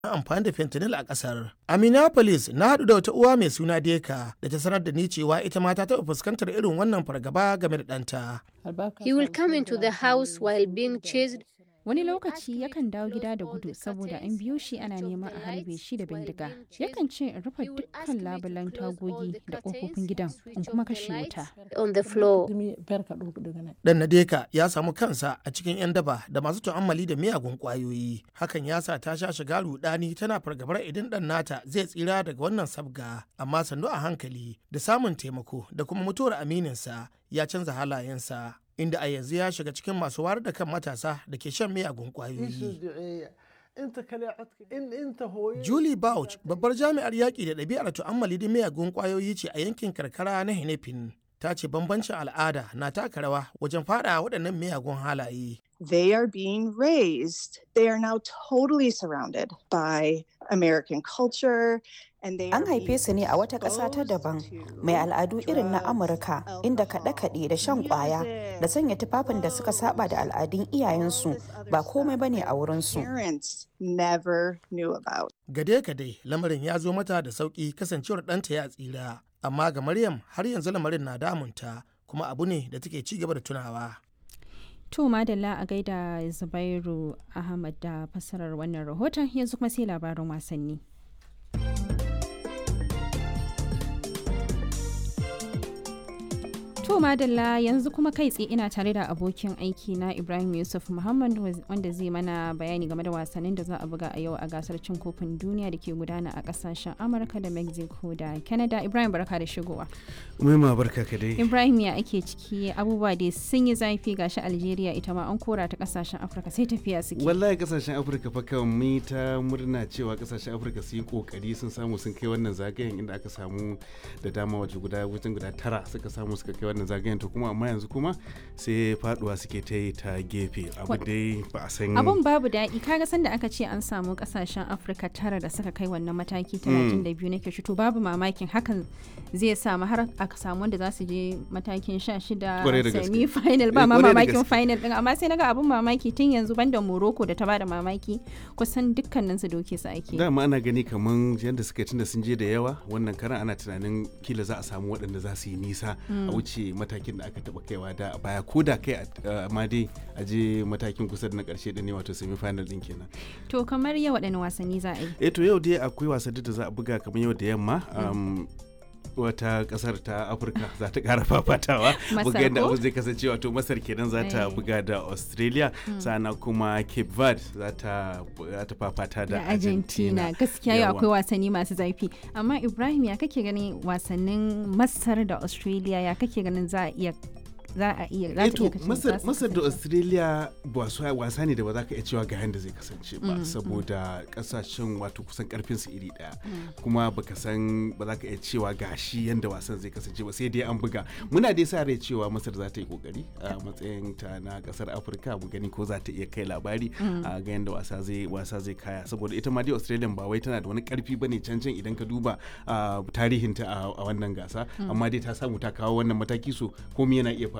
amfani da fentanyl a kasar. A Minneapolis na haɗu da wata uwa mai suna Deka da ta sanar da ni cewa ita ma ta taɓa fuskantar irin wannan fargaba game da ɗanta. He will come into the house while being chased. Wani lokaci yakan dawo gida da gudu saboda an biyo shi ana neman a harbe shi da bindiga. Yakan ce in rufe dukkan labulan tagogi da ƙofofin gidan in kuma kashe wuta. On the floor. Dan na Deka ya samu kansa a cikin 'yan daba da masu tu'ammali da miyagun ƙwayoyi. Hakan ya sa ta sha shiga rudani tana fargabar idan ɗan nata zai tsira daga wannan sabga. Amma sannu a hankali da samun taimako da kuma mutuwar amininsa ya canza halayensa. inda a yanzu ya shiga cikin masu wayar da kan matasa da ke shan miyagun kwayoyi. Julie Bouch babbar jami'ar yaƙi da ɗabi'ar tu'ammali da miyagun kwayoyi ce a yankin karkara na Henefin. Ta ce bambancin al'ada na taka rawa wajen fada waɗannan miyagun halaye. They are being raised. They are now totally surrounded by American culture An haife su ne a wata ƙasa ta daban mai al'adu irin na Amurka inda kaɗe-kaɗe da shan ƙwaya da sanya tufafin da suka saba da al'adun iyayensu ba komai bane a wurinsu. Gade-gade lamarin ya zo mata da sauƙi kasancewar ɗanta ya tsira, amma ga Maryam har yanzu lamarin na damunta kuma abu ne da take ci gaba da tunawa. To madalla a gaida Zubairu Ahmad da fassarar wannan rahoton yanzu kuma sai labarin wasanni. To madalla yanzu kuma kai tsaye ina tare da abokin aiki na Ibrahim Yusuf Muhammad wanda zai mana bayani game da wasannin da za a buga a yau a gasar cin kofin duniya da ke gudana a kasashen Amurka da Mexico da Canada. Ibrahim barka da shigowa. Umaima barka ka dai. Ibrahim ya ake ciki abubuwa dai sun yi zafi gashi Algeria ita ma an kora ta kasashen Afirka sai tafiya suke. Wallahi kasashen Afirka fa kan mu ta murna cewa kasashen Afirka sun yi kokari sun samu sun kai wannan zagayen inda aka samu da dama waje guda wajen guda tara suka samu suka kai wannan zagayen to kuma amma yanzu kuma sai faduwa suke ta yi ta gefe abu dai ba a san abun babu daɗi kaga sanda aka ce an samu kasashen afirka tara da suka kai wannan mataki 32 nake shi to babu mamakin hakan zai samu har aka samu wanda za su je matakin 16 semi final ba ma mamakin final din amma sai naga abun mamaki tun yanzu banda morocco da ta bada mamaki kusan dukkanin su doke su ake dama ana gani kaman yadda suka tunda sun je da yawa wannan karan ana tunanin kila za a samu waɗanda za su yi nisa a wuce matakin da aka taba kaiwa da baya ko da kai amma dai a je matakin kusa da na karshe da ne wato semi final din kenan to kamar yau waɗanne wasanni za a yi eh to yau dai akwai wasanni da za a buga kamar yau da yamma wata kasar ta afirka za ta kara fafatawa buga yadda abu zai kasance wato masar kenan za ta buga da australia sana kuma cape verde za ta fafata da argentina gaskiya yau akwai wasanni masu zafi amma ibrahim ya kake ganin wasannin masar da australia ya kake ganin za a iya za a iya za ta iya masar da australia wasa ne da ba za ka iya cewa ga yadda zai kasance ba saboda kasashen wato kusan karfin su iri daya kuma baka san ba za ka iya cewa ga shi yadda wasan zai kasance ba sai dai an buga muna dai sa rai cewa masar za ta yi kokari a matsayin ta na kasar afirka mu gani ko za ta iya kai labari a ga yadda wasa zai wasa zai kaya saboda ita ma dai australia ba wai tana da wani karfi bane can can idan ka duba tarihinta a wannan gasa amma dai ta samu ta kawo wannan mataki so komai yana iya